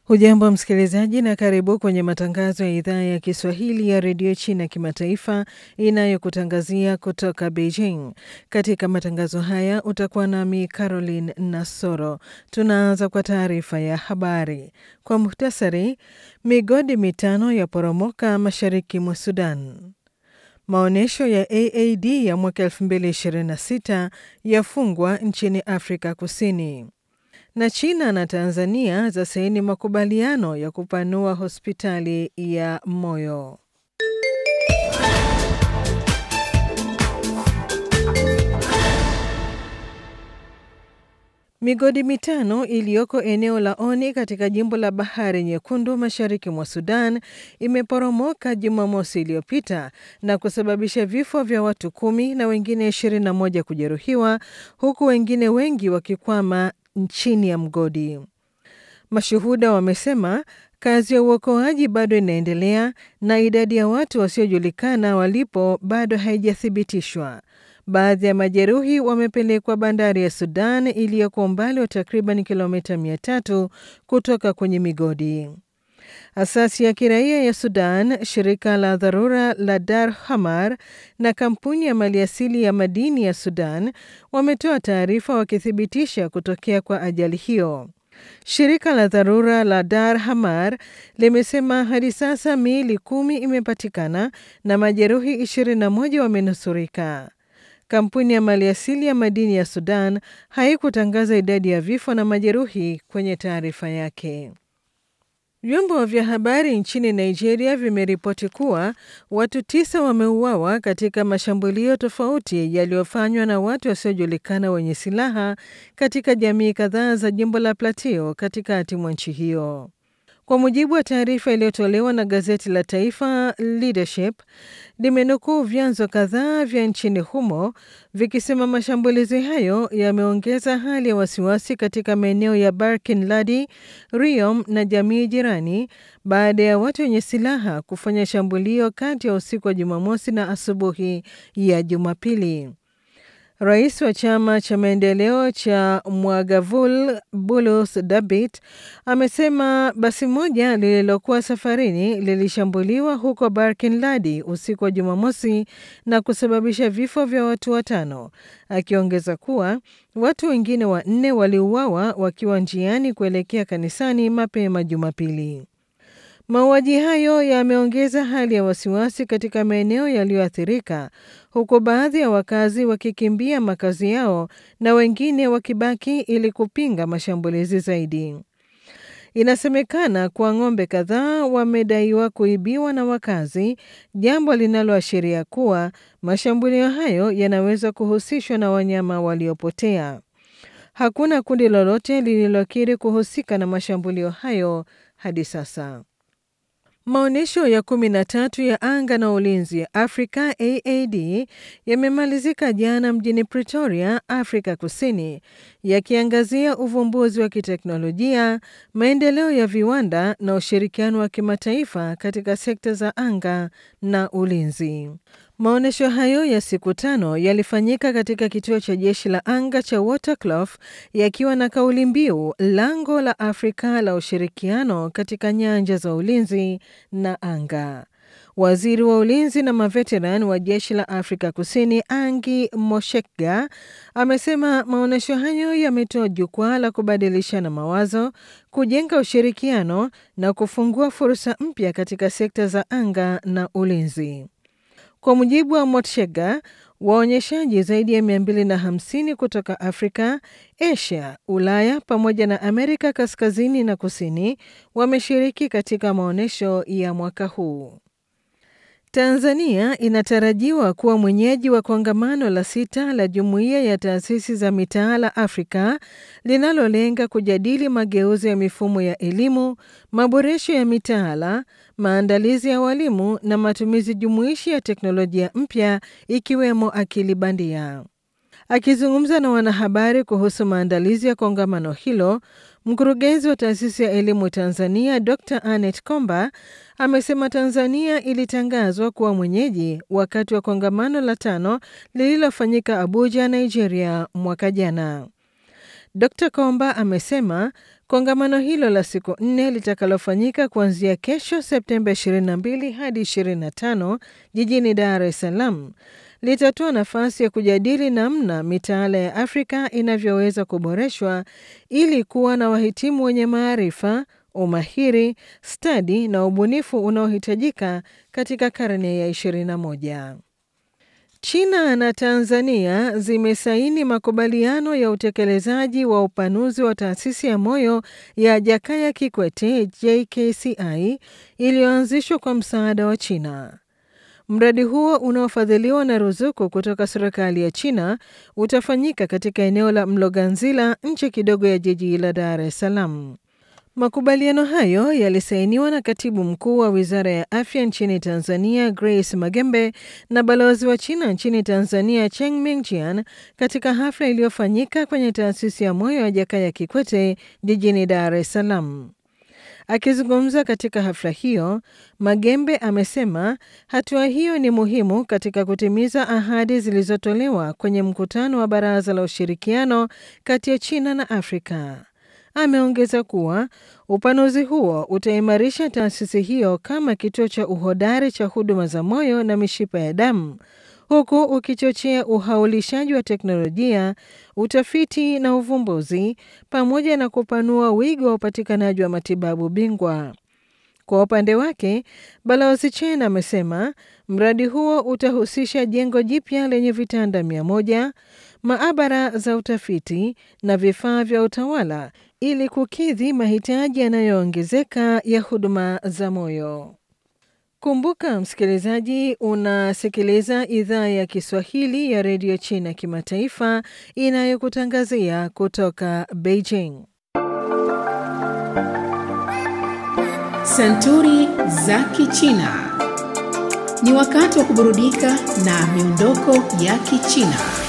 Hujambo msikilizaji, na karibu kwenye matangazo ya idhaa ya Kiswahili ya redio China kimataifa inayokutangazia kutoka Beijing. Katika matangazo haya utakuwa nami Caroline Nasoro. Tunaanza kwa taarifa ya habari kwa muhtasari. Migodi mitano ya poromoka mashariki mwa Sudan. Maonyesho ya AAD ya mwaka 2026 yafungwa nchini Afrika Kusini na China na Tanzania za saini makubaliano ya kupanua hospitali ya moyo. Migodi mitano iliyoko eneo la Oni katika jimbo la Bahari Nyekundu mashariki mwa Sudan imeporomoka Jumamosi iliyopita na kusababisha vifo vya watu kumi na wengine 21 kujeruhiwa huku wengine wengi wakikwama chini ya mgodi. Mashuhuda wamesema kazi ya uokoaji bado inaendelea na idadi ya watu wasiojulikana walipo bado haijathibitishwa. Baadhi ya majeruhi wamepelekwa bandari ya Sudan iliyoko umbali wa takriban kilomita 300 kutoka kwenye migodi. Asasi ya kiraia ya Sudan, shirika la dharura la Dar Hamar na kampuni ya maliasili ya madini ya Sudan wametoa taarifa wakithibitisha kutokea kwa ajali hiyo. Shirika la dharura la Dar Hamar limesema hadi sasa miili kumi imepatikana na majeruhi 21 wamenusurika. Kampuni ya maliasili ya madini ya Sudan haikutangaza idadi ya vifo na majeruhi kwenye taarifa yake. Vyombo vya habari nchini Nigeria vimeripoti kuwa watu tisa wameuawa katika mashambulio tofauti yaliyofanywa na watu wasiojulikana wenye silaha katika jamii kadhaa za jimbo la Plateau katikati mwa nchi hiyo. Kwa mujibu wa taarifa iliyotolewa na gazeti la taifa Leadership, limenukuu vyanzo kadhaa vya nchini humo vikisema mashambulizi hayo yameongeza hali ya wasiwasi katika maeneo ya Barkin Ladi, Riom na jamii jirani baada ya watu wenye silaha kufanya shambulio kati ya usiku wa Jumamosi na asubuhi ya Jumapili. Rais wa chama cha maendeleo cha Mwagavul Bulus Dabit amesema basi moja lililokuwa safarini lilishambuliwa huko Barkin Ladi usiku wa Jumamosi na kusababisha vifo vya watu watano, akiongeza kuwa watu wengine wanne waliuawa wakiwa njiani kuelekea kanisani mapema Jumapili. Mauaji hayo yameongeza hali ya wasiwasi katika maeneo yaliyoathirika huku baadhi ya wakazi wakikimbia makazi yao na wengine wakibaki ili kupinga mashambulizi zaidi. Inasemekana kuwa ng'ombe kadhaa wamedaiwa kuibiwa na wakazi, jambo linaloashiria kuwa mashambulio hayo yanaweza kuhusishwa na wanyama waliopotea. Hakuna kundi lolote lililokiri kuhusika na mashambulio hayo hadi sasa. Maonyesho ya kumi na tatu ya anga na ulinzi ya Afrika AAD yamemalizika jana mjini Pretoria, Afrika Kusini, yakiangazia uvumbuzi wa kiteknolojia, maendeleo ya viwanda na ushirikiano wa kimataifa katika sekta za anga na ulinzi. Maonyesho hayo ya siku tano yalifanyika katika kituo cha jeshi la anga cha Waterkloof yakiwa na kauli mbiu lango la Afrika la ushirikiano katika nyanja za ulinzi na anga. Waziri wa ulinzi na maveteran wa jeshi la Afrika Kusini Angi Moshekga amesema maonyesho hayo yametoa jukwaa la kubadilishana mawazo, kujenga ushirikiano na kufungua fursa mpya katika sekta za anga na ulinzi. Kwa mujibu wa Motshega, waonyeshaji zaidi ya 250 kutoka Afrika, Asia, Ulaya pamoja na Amerika kaskazini na kusini wameshiriki katika maonyesho ya mwaka huu. Tanzania inatarajiwa kuwa mwenyeji wa kongamano la sita la Jumuiya ya Taasisi za Mitaala Afrika linalolenga kujadili mageuzi ya mifumo ya elimu, maboresho ya mitaala, maandalizi ya walimu na matumizi jumuishi ya teknolojia mpya ikiwemo akili bandia. Akizungumza na wanahabari kuhusu maandalizi ya kongamano hilo, mkurugenzi wa taasisi ya elimu Tanzania Dr Anet Komba amesema Tanzania ilitangazwa kuwa mwenyeji wakati wa kongamano la tano lililofanyika Abuja, Nigeria mwaka jana. Dr Komba amesema kongamano hilo la siku nne litakalofanyika kuanzia kesho Septemba 22 hadi 25 jijini Dar es Salaam litatoa nafasi ya kujadili namna mitaala ya Afrika inavyoweza kuboreshwa ili kuwa na wahitimu wenye maarifa, umahiri, stadi na ubunifu unaohitajika katika karne ya 21. China na Tanzania zimesaini makubaliano ya utekelezaji wa upanuzi wa taasisi ya moyo ya Jakaya Kikwete JKCI iliyoanzishwa kwa msaada wa China. Mradi huo unaofadhiliwa na ruzuku kutoka serikali ya China utafanyika katika eneo la Mloganzila nje kidogo ya jiji la Dar es Salaam. Makubaliano hayo yalisainiwa na katibu mkuu wa wizara ya afya nchini Tanzania, Grace Magembe, na balozi wa China nchini Tanzania, Cheng Mingjian, katika hafla iliyofanyika kwenye taasisi ya moyo ya Jakaya Kikwete jijini Dar es Salaam. Akizungumza katika hafla hiyo, Magembe amesema hatua hiyo ni muhimu katika kutimiza ahadi zilizotolewa kwenye mkutano wa Baraza la Ushirikiano kati ya China na Afrika. Ameongeza kuwa upanuzi huo utaimarisha taasisi hiyo kama kituo cha uhodari cha huduma za moyo na mishipa ya damu huku ukichochea uhaulishaji wa teknolojia, utafiti na uvumbuzi pamoja na kupanua wigo wa upatikanaji wa matibabu bingwa. Kwa upande wake, Balozi Chen amesema mradi huo utahusisha jengo jipya lenye vitanda mia moja, maabara za utafiti na vifaa vya utawala ili kukidhi mahitaji yanayoongezeka ya huduma za moyo. Kumbuka msikilizaji, unasikiliza idhaa ya Kiswahili ya redio China kimataifa inayokutangazia kutoka Beijing. Santuri za Kichina. Ni wakati wa kuburudika na miondoko ya Kichina.